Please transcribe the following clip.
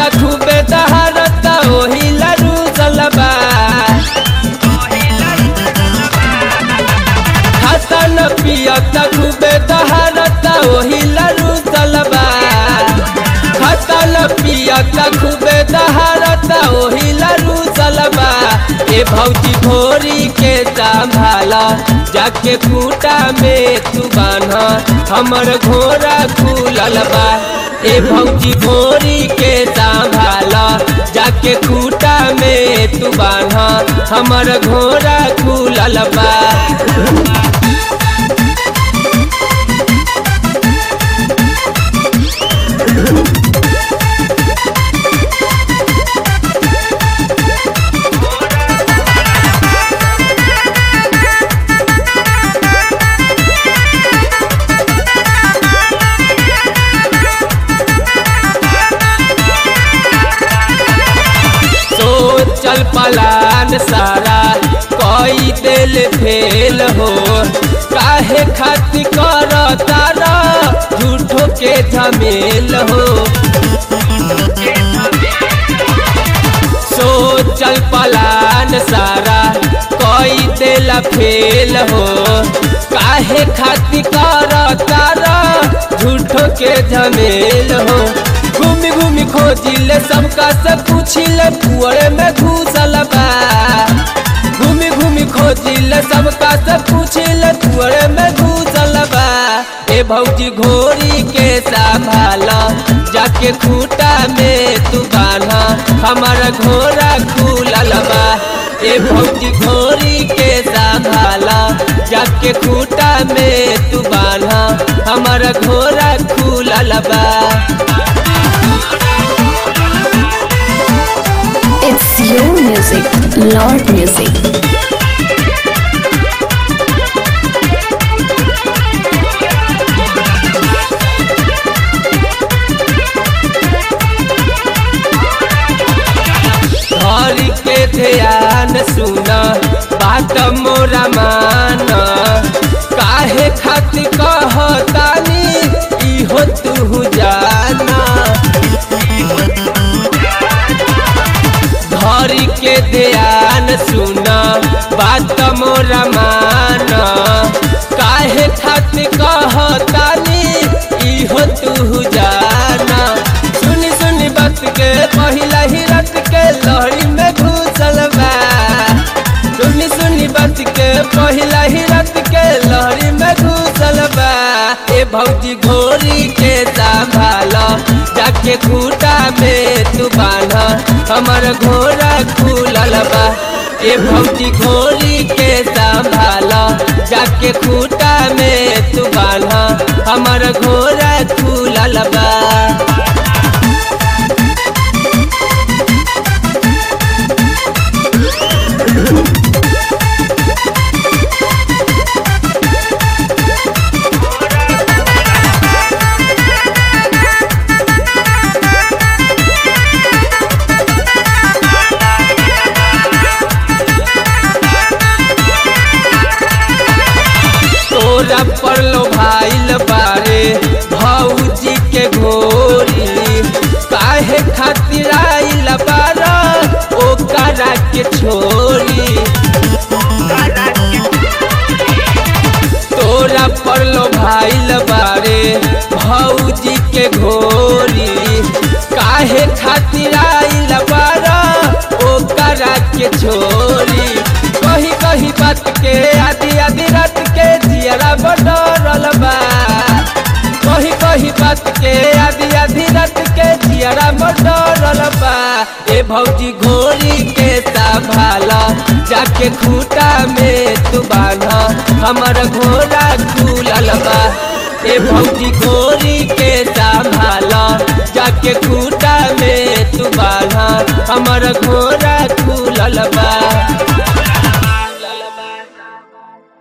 खूबे दहारता ओही लरू सलबा खाता न पियता खूबे दहारता ओही लरू सलबा खाता न पियता खूबे दहारता ओही लरू सलबा ए भौजी भोरी के संभाला जाके खूटा में तू बान्हा हमर घोड़ा खुलल बा ए भौजी भोरी के संभाला जाके खूटा में तू बान्हा हमर घोड़ा खुलल बा सोचल पलान सारा कोई दिल फेल हो काहे खातिर कर तारा झूठो के झमेल हो सोचल पलान सारा कोई दिल फेल हो काहे खातिर कर तारा झूठो के झमेल हो घूमी घूमी खोजिले सबका से पूछिले कुअरे में घुसल बा घूमी घूमी खोजिले सबका से पूछिले कुअरे में घुसल बा ए भौजी घोड़ी के संभाला जाके खूटा में तू बान्हा हमारा घोड़ा खुलल बा ए भौजी घोड़ी के संभाला जाके खूटा में तू बान्हा हमारा घोड़ा खुलल बा It's your music, Lord Music. घर के ध्यान सुना बात मोरा मान काहे खातिर कहतानी इहो तू जाना घर के ध्यान सुना बात मोरा मान काहे खातिर कहतानी इहो तू जाना सुनी सुनी बात के पहिला ही रात के लहरी में घुसल बा सुनी सुनी बात के पहिला ही रात के लहरी में घुसल बा ए भौजी घोड़ी के संभाला जाके खूटा में तू बान्हा हमर घोड़ा खुलल बा ए भौजी घोड़ी के संभाला जाके खूटा में तू बान्हा हमर घोड़ा खुलल बा तोरा पर लो भाईल बारे भौजी के घोरी काहे खातिर आइल बारा ओकरा के छोरी तोरा पर लो भाईल बारे भौजी के घोरी काहे खातिर आइल बारा ओकरा के छोरी कही कही बात के आदि आदि रात के जियरा बडरल बा कही कही बात के आदि आदि रात के जियरा बडरल बा ए भौजी घोड़ी के संभाला जाके खूटा में तू बान्हा हमर घोड़ा खुलल बा ए भौजी घोड़ी के संभाला जाके खूटा में तू बान्हा हमर घोड़ा खुलल बा